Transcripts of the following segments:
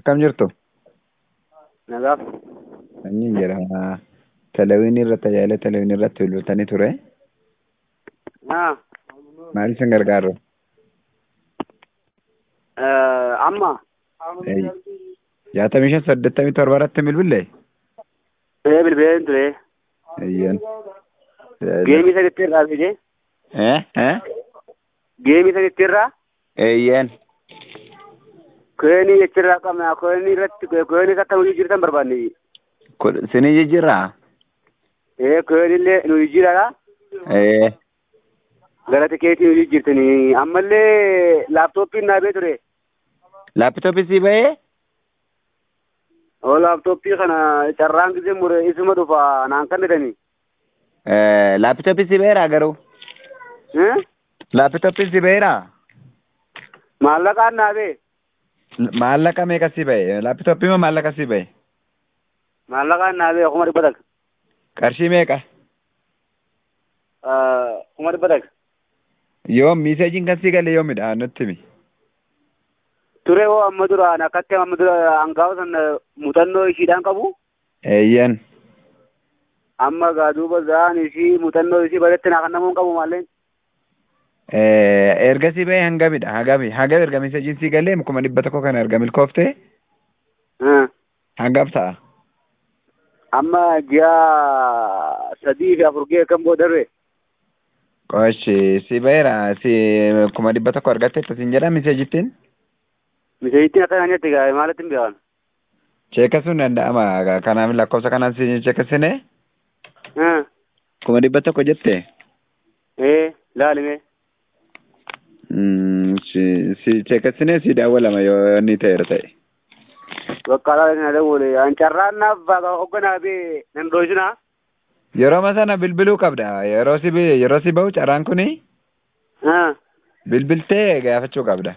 akkam jirtu? Nagaaf. Sanyiin jedhama. Televiinii irratti tajaajila televiinii irratti bilbiltanii ture. Haa. Maal isin gargaaru? Amma. Jaatamii shan saddeettamii torba irratti bilbille? Ee bilbileen ture. Ayyan. Geemii sadiitti irraa fide. Eh? Eh? Geemii sadiitti irraa. Ayyan. Koonii jechirraa qabna. Koonii irratti koonii akka nuyi jirtan barbaanne. Sinii jijjiirraa? Ee kooniillee nuyi jiraadha. Eh. Gara tikeetii nuyi jirtanii. Ammallee laaptooppiin naabee ture. Laapitooppii sii bahee? Oo laaptooppii kana carraan gisee mure isuma dhufa naan kannatanii. Laapitooppii sii baheeraa garuu? Laapitooppii sii baheeraa? Maallaqaan naabee. Maallaqa meeqa sii bahe? Laapitooppii moo maallaqa sii bahe? Maallaqaan naabee kuma dhibba takka. Qarshii meeqa? Kuma dhibba takka. Yoom miiseejiin kan sii galee yoomidha nutti himi. Ture hoo amma duraan akkatti amma dura hangaafa sana muuxannoo ishiidhaan qabu. Eeyyan. Amma gaa duuba zaan ishii muuxannoo ishii bareetti naa kan namuun qabu maalleen. Erga sii bahee hangamidha hangami hangam erga miiseejiin sii galee kuma dhibba tokko kan erga milkooftee hangam ta'a? Amma ji'a sadii fi afur ga'e kan boodarre. Qoshi sii baheera si kuma dhibba tokko argatte ittasiin jedha miiseejittiin? Miseejittiin akka nyaatti gaa maalitti hin beekan. Cheekasuun danda'ama kanaaf lakkoofsa kanaan si cheekasine kuma dhibba tokko jette? Ee laalime. Si cheekasine si daawwalama yoo inni ta'eera ta'e. Bakka alaa kana dawwale an carraan naaf baaka hogganaa bee nan dhoosina. Yeroo sana bilbiluu qabda yeroo si yeroo si bahu carraan kuni bilbiltee gaafachuu qabda.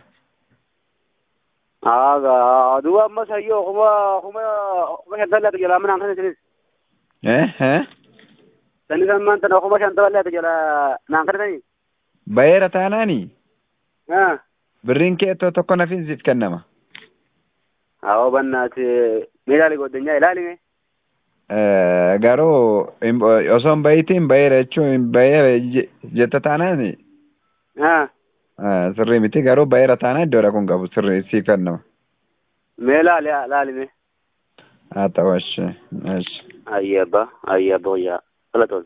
Aagaa duuba ammas hayyoo kuma kuma kuma shantan laata jalaa manaan kana isinis. Eh eh. Sanni san man tana kuma shantan laata jalaa naan kana tani. Baheera taanaani birriin kee ittoo tokko nafiin siif kennama. Awoo bannaati meeshaalee goddanyaa ilaalime. Garuu osoo hin bahitiin baheera jechuun bahee jetta taanaani. Sirrii miti garuu baheera taanaan iddoo dhaquun qabu sirrii siif kennama. Mee laali laalime. Haa ta'u ashi ashi. Ayyee abbaa ayyee abbaa wayyaa dhalatoon.